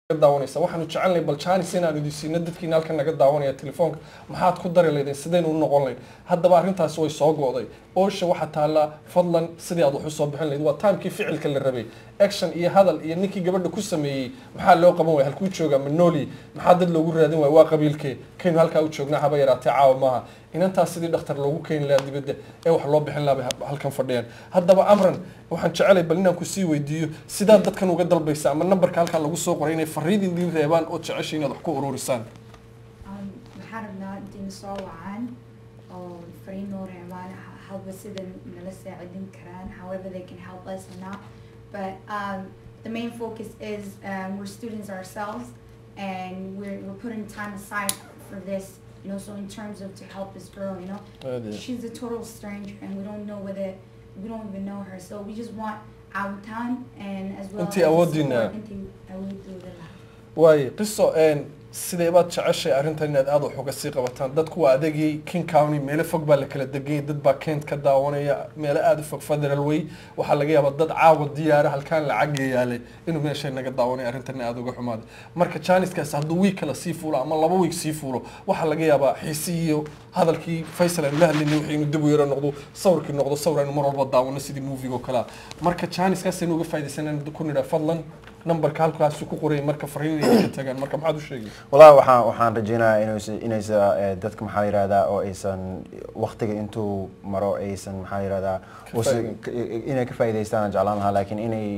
daawanaysa waxaanu jecelnahay bal jaanis inaan idin siino dadkiina halkan naga daawanaya telefoonka maxaad ku dari laydeen sidaynu u noqon lahayd haddaba arrintaasi way soo go'day oosha waxaa taallaa fadlan sidii aad wax u soo bixin lahayd waa taamkii ficilka la rabay action iyo hadal iyo ninkii gabadha ku sameeyey maxaa loo qaban waaya halkuu joogaa manoli maxaa dad loogu raadin waaya waa qabiilkee kaynu halkaa u joognaa haba yaraatee caawa maaha inantaas sidii dhakhtar loogu keeni lahaa dibadda ee wax loo bixin lahaa bay halkan fadhiyaan haddaba amran waxaan jecelay bal inaan kusii weydiiyo sidaad dadkan uga dalbaysa ama nambarka halkaa lagu soo qoray inay fariid idin reebaan oo jecesha inaad wax ku ururisaan waxaan rabnaa inayna soo wacaan oo fariin noo reebaan halba sida nala saacidin karaan however they can help us or not but um, the main focus is um, we're students ourselves and we're, we're putting time aside for this you know so in terms of to help this girl you know she's a total stranger and we don't know whether we don't even know her so we just want our time and as well Intii as awooddiina. support intii awoodooda lahaa waayo qiso sidee baad jeceshay arrintan inaad aada wax uga sii qabataan dadku waa adagii king county meelo fog baa la kala deganyay dad baa kent ka daawanaya meelo aada u fog federal way waxaa laga yaabaa dad caawa diyaara halkaan lacag yaalay inuu meeshay naga daawanaya arrintan aada uga xumaaday marka janiskaas hadduu wiig kale sii fuulo ama laba wiig sii fuulo waxaa laga yaabaa xiisi iyo hadalkii faysal aanu la hadlaynay wixii inuu dib u yaro noqdo sawirkii noqdo sawir aynu mar walba daawano sidii movie oo kalea marka janiskaas aynu uga faaidaysanaan ku nidhaa fadlan numberka halkaasuu ku qorayay marka fariin inay ka tagaan marka maxaad u sheegay wallahi waxaan waxaan rajeynayaa inaysa inaysa eh, dadka maxaa la yihahdaa oo aysan waqtiga intuu maro aysan maxaa la yihahdaa uusan- faa'iidin. inay ka faa'iidaystaan aan jeclaan lahaa laakiin inay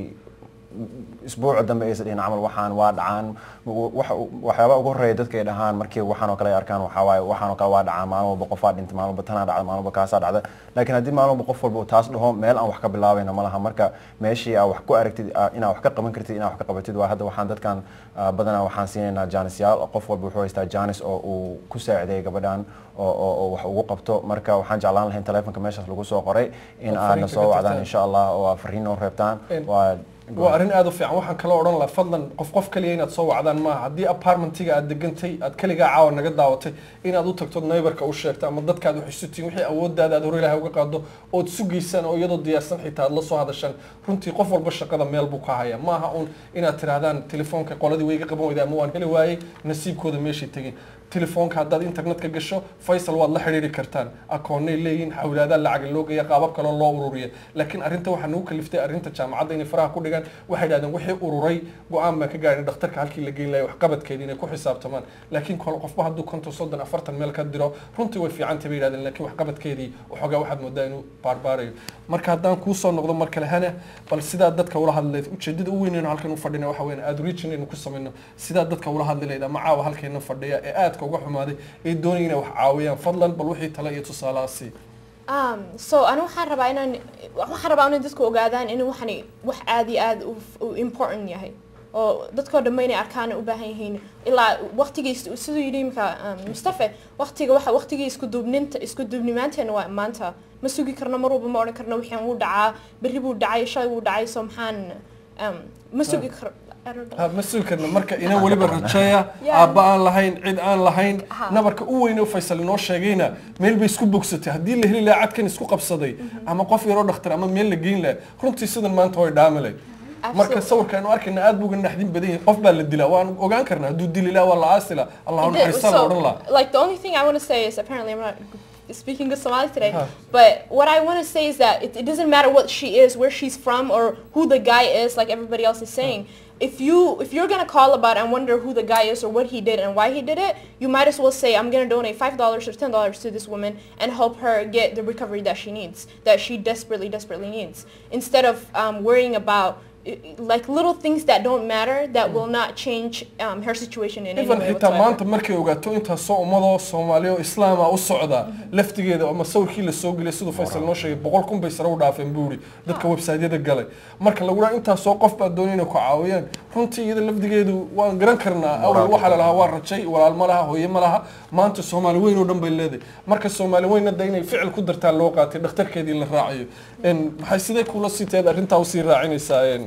isbuuca dambe aysan dhihin camal waxaan waa dhacaan waxa- waxyaaba ugu horeeya dadka ay dhahaan markii waxaan oo kale ay arkaan waxaa waaye waxaan oo kale waa dhacaa maalin walba qofaa dhintay maalin walba tanaa dhacda maalin walba kaasaa dhacda laakiin haddii maalin walba qof walba uu taas dhaho meel aan wax ka bilaabayna ma laha marka meeshii aa wax ku aragtid aa- inaa wax ka qaban kartid inaa wax ka qabatid waa hadda waxaan dadkan ah, badanaa waxaan siinaynaa jaanisyaal qof walba wuxuu haystaa jaanis oo uu ku saacideeya gabadhan oo oo oo wax ugu qabto marka waxaan jeclaan lahayn telefonka meeshaas lagu soo qoray in Oo aadna fariinta soo ka wacdaan tagtaan. insha allah oo aad fariin noo reebtaan En- waa waa arrin aada u fiican waxaan kala odhan lahaa fadlan qof qof kaliya inaad soo wacdaan maaha haddii apartmentiga aad degantay aad kaligaa caawa naga daawatay inaad u tagto neighborka u sheegto ama dadkaad wax isu tihiin wixii awooddaada aad hore ilaahay uga qaado ood sugaysaan oo iyadoo diyaarsan xitaa aad la soo hadashaan runtii qof walba shaqada meel buu ka haya maaha un inaad tirahdaan telefoonka qoladii way iga qaban weyday ama waan heli waayey nasiibkooda meeshay tegin telefoonka haddaad internetka gasho faysal waad la xidhiiri kartaan akoonnay leeyihin xawlaadaa lacag loo geeya qaabab kaloo loo ururiya laakiin arrinta waxaa nagu kaliftay arrinta jaamacadda inay faraha ku dhigaan waxay dhahdeen wixii ururay go-aan baan ka gaadhin dhakhtarka halkii la geyn lahay waxqabadkeeda inay ku xisaabtamaan laakiin kol qofba hadduu konton soddon afartan meel ka diro runtii way fiicantay bay yidhahdeen laakiin waxqabadkeedii waxoogaa waxaad moodaa inuu baarbaarayo marka haddaan kuu soo noqdo mar kale hana bal sidaa dadka ula hadlayd ujeedada u weynayno halkan u fadhina waxa weyn aad region aynu ku samayno sidaa dadka ula hadli lahayd ama caawa halkeena fadhiya ee aadka uga xumaaday ee doonaya inay wax caawiyaan fadlan bal wixii tale iyo tusaalahaasi Um, so aniga waxaan rabaa inaan waxaan rabaa inay dadku ogaadaan in waxani wax aad iyo aad u, u important yahay oo dadkoo dhamma inay arkaan u baahan yihiin ilaa waqtigii siduu yidhi imika um, mustafa waqtiga waxa waqtigii isku duubninta isku duubnimaanteena waa maanta ma sugi karno mar walba ma odhan karno wixii wuu dhacaa berri buu dhacay shalay wuu dhacay so maxaan um, ma sugi kar I don't know. ha mas-uulkana marka ina weliba rajeeya Yeah. aabba aan lahayn cid aan lahayn Ha. nabarka u weyn oo faysal inoo sheegayna meel bay isku bogsatay haddii la heli lahaa cadkan isku qabsaday ama qof yaroo dhakhtar ama meel la geyn lahaa runtii sidan maanta way dhaamilay marka Absolutely. sawirka aynu arkayna aad buu uga naxdin badan yahay qof baa la dilaa waan ogaan karnaa hadduu dili lahaa waa la aasi lahaa allah It did- naxariistaa la odhan lahaa like the only thing I want to say is apparently I'm not speaking good Somali today, Huh. but what I want to say is that it, it doesn't matter what she is, where she's from, or who the guy is, like everybody else is saying. If you if you're gonna call about and wonder who the guy is or what he did and why he did it, you might as well say I'm gonna donate five dollars or ten dollars to this woman and help her get the recovery that she needs, that she desperately desperately needs, instead of um, worrying about i- i- like little things that don't matter that will not change um, her situation in any even way xitaa whatsoever. maanta markay ogaato intaasoo ummadoo soomaaliya oo islaama u socda laftigeeda ama sawirkii la soo geliyay siduu faysal noo sheegay boqol kun bay sare u dhaafeen buuri dadka websiteyada galay marka lagu dhaha intaasoo qof baa doonaya inay ku caawiyaan runtii iyada lafdigeedu waan garan karnaa awal waxaa la lahaa waa rajay walaal ma laha hooye ma laha maanta soomaali weyn oo dhan bay leedahay marka soomaali weynna da inay ficil ku dartaa loo qaatay dhakhtarkeedii la raacayo En, maxay sidee kula sii taheed arrintaa usii raacinaysaa en,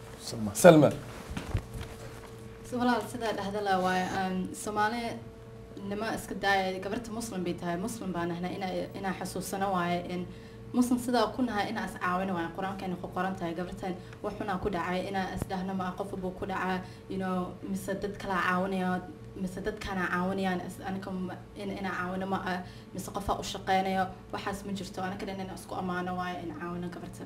salma So walaal sidaa dhahda la waayo um, Soomaali nima iska daaya gabarta muslim bay tahay muslim baan ahnaa inaa inaa xasuusano waaye in muslim sidaa ku nahay inaa is caawina waay qur-aankeena ku qoran tahay gabartan waxunaa ku dhacay inaa isdhahno ma qof buu ku dhacaa you know mise dad kalaa caawinaya mise dadkaana caawinayaan is- aniga ma- in- inaa caawino ma ah mise qofaa u shaqeynayo waxaas ma jirto anaga dhan inaa isku ammaano waayo in caawino gabartan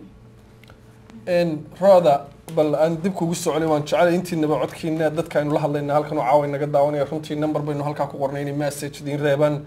Een, rooda bal aan dib kugu soconay waan jecelay intiinaba codkiina dadka aynu la hadlayna halkan oo caawa naga daawanaya runtii number baynu halkaa ku qornay inay message idiin reebaan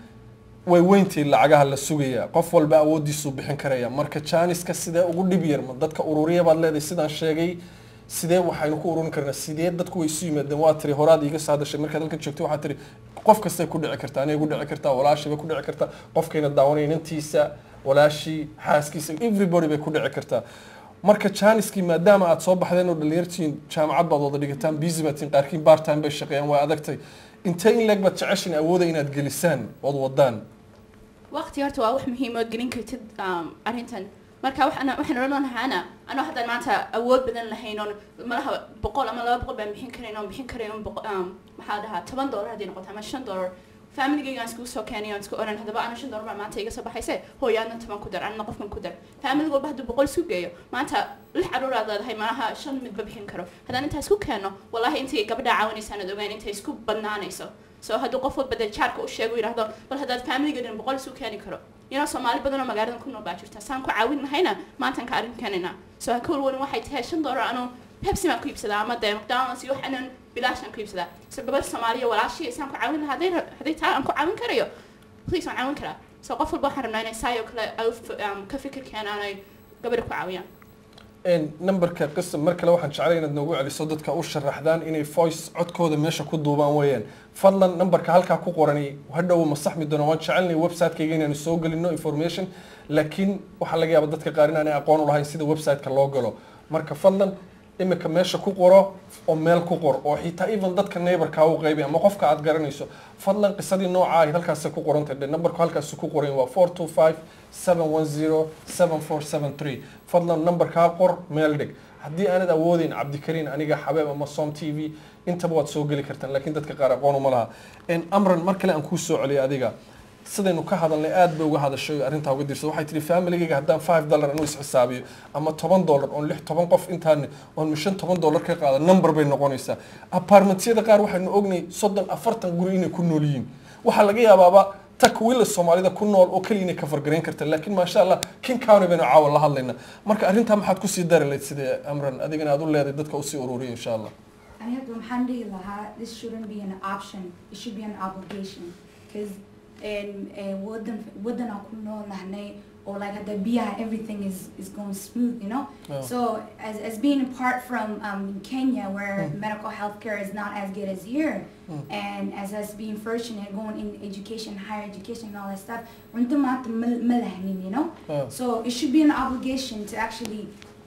way weyntii lacagaha la sugaya qof walba awoodiisuu bixin karaya marka jaaniska sidee ugu dhib yar ma dadka ururiya baad leedahay sidaan sheegay sidee waxaynu ku ururin karnaa sidee dadku way isu yimaadeen waa tiri horaad iiga soo hadashay markaad halkan joogto waxaa tiri qof kastay ku dhici kartaa anay ku dhici kartaa walaashii bay ku dhici kartaa qofkayna daawanaya inantiisa walaashii xaaskiisa everybody bay ku dhici kartaa marka jaaniskii maadaama aad soo baxdeen oo dhalinyartiin jaamacad baad wada dhigataan busy baad tihiin qaarkiin part time bay shaqeeyaan waa adagtay intee in leeg baad jeceshin awooda inaad gelisaan ood wadaan waqti horta waa wax muhiim oo gelin kartid um, arrintan marka waxaan waxaan odhan lahaana anoo haddaan maanta awood badan lahayn oon malaha boqol ama laba boqol baan bixin karayn oon bixin karayn oon boqo- um, maxaa dhahaa toban dollar haddii noqoto ama shan dollar familigayga aan iskugu soo keenay oon isku odhan haddaba ana shan dollar baa maanta iga soo baxayse hooyo adna toban ku dar anna qofkan ku dar family walba hadduu boqol isku geeyo maanta lix caruur aad leedahay malaha shan midba bixin karo haddaan intaa isku keenno wallahi intay gabadha caawinaysaan aad ogaan intay isku badnaanayso so hadduu qof walba dee jaarka u sheego yidhahdo bal haddaad familiga dhan boqol isu keeni karo inoo soomaali badan oo magaaladan ku nool baa jirta saan ku caawin lahayna maantaan ka arrin keenayna so ha ka walwalin waxay tahay shan dollar anuu pepsi baan ku iibsadaa ama dee mcdonalds iyo waxaanan bilaashaan ku iibsadaa so gabar soomaaliya walaashii saan ku caawin lahaa hadday ra- hadday taa aan ku caawin karayo please waan caawin karaa so qof walba waxaan rabnaa inay saayoo kale ay u f- um, ka fikir keenaan ay gabadha ku caawiyaan Een, numberka qisam mar kale waxaan jeclay inaad noogu celiso dadka u sharaxdaan inay voice codkooda meesha ku duubaan weeyaan fadlan numberka halkaa ku qorani hadhow ma saxmi doono waan jecelnay website-kayga inaanu soo gelino information laakiin waxaa laga yaaba dadka qaar inaanay aqoon u lahayn sida website-ka loo galo marka fadlan imika meesha ku qoro oo meel ku qor oo xitaa even dadka neighborka u qaybi ama qofka aad garanayso fadlan qisadii nooca ahayd halkaasay ku qoran tahay numberku halkaasi ku qoran waa four two five seven one zero seven four seven three fadlan numberkaa qor meel dhig haddii aanad awoodeyn cabdikariin aniga xabeeb ama som t v intaba waad soo geli kartaan laakiin dadka qaar aqoon uma laha En, amran mar kale aan kuu soo celiyay adiga sidaynu ka hadalnay aad bay uga hadashay oo arrintaa uga dirsa waxay tihi familigayga haddaan five dollar anu isxisaabiyo ama toban dollar oon lix toban qof intaan oon mishan toban dollar ka qaada number bay noqonaysaa apartmentyada qaar waxaynu ognay soddon afartan guri inay ku nool yihiin waxaa laga yaabaaba takwila soomaalida ku nool oo keliya inay ka fargarayn karta laakiin maasha allah king county baynu caawa la hadlaynaa marka arrintaa maxaad kusii dari lahayd sidee amran adigana aad u leedahay dadka usii ururiya insha allah I have maxaan dhihi lahaa this shouldn't be an option it should be an obligation because in wadan wadan aan ku nool nahnay or like hadda biyaha everything is is going smooth you know Yeah. so as, as being apart from um, Kenya where Mm. medical health care is not as good as here Mm. and as us being fortunate going in education higher education and all that stuff runta maanta ma- ma lahnin you know Yeah. so it should be an obligation to actually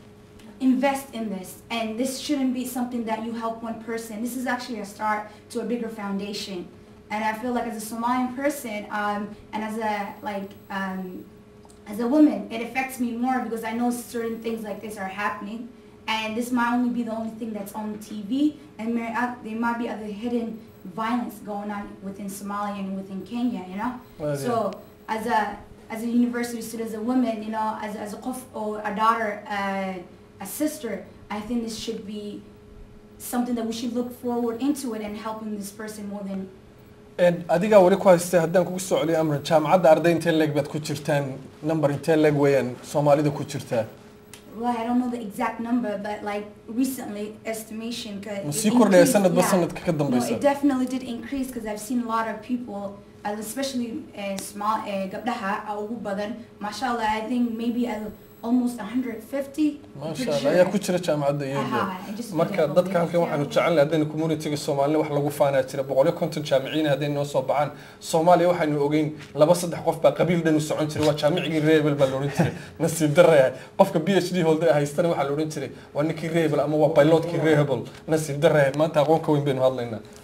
invest in this and this shouldn't be something that you help one person this is actually a start to a bigger foundation and i feel like as a somalian person um, and as a like um, as a woman it affects me more because i know certain things like this are happening and this might only be the only thing that's on tv and there, uh, there might be other hidden violence going on within somalia and within kenya you know Well, so as a as a university student, as a woman, you know, as, as a qof or a daughter, uh, a sister, I think this should be something that we should look forward into it and helping this person more than En, adigaa weli ku haystay haddaan kugu soo celiyo amran jaamacadda arday intee leeg baad ku jirtaan number intee leeg weeyaan soomaalida ku jirtaa well, I don't know the exact number, but like recently estimation could ma it sii kordhaya increased, sanadba yeah. sanadka ka No, dambeysa it definitely did increase because I've seen a lot of people, uh, especially uh, small uh, gabdaha uh, ugu badan. Mashallah, I think maybe uh, almost 150. I'm maasha pretty allah sure. ayaa ku jira jaamacadda iyada Aha, I just marka forget dadka what halkan they- waxaanu jecelnahay haddaynu communityga soomaalina wax lagu faanaa jira boqolyo konton jaamiciin hadday noo soo baxaan soomaaliya waxaynu ogeyn laba saddex qof baa qabiil dhan u socon jiray waa jaamicigii rebel baa la odhan jiray nasiib daraya qofka b h d holder haystana waxaa la odhan jiray waa ninkii rebel ama waa pilotkii rebel nasiib daraya maanta aqoon ka weyn baynu hadlaynaa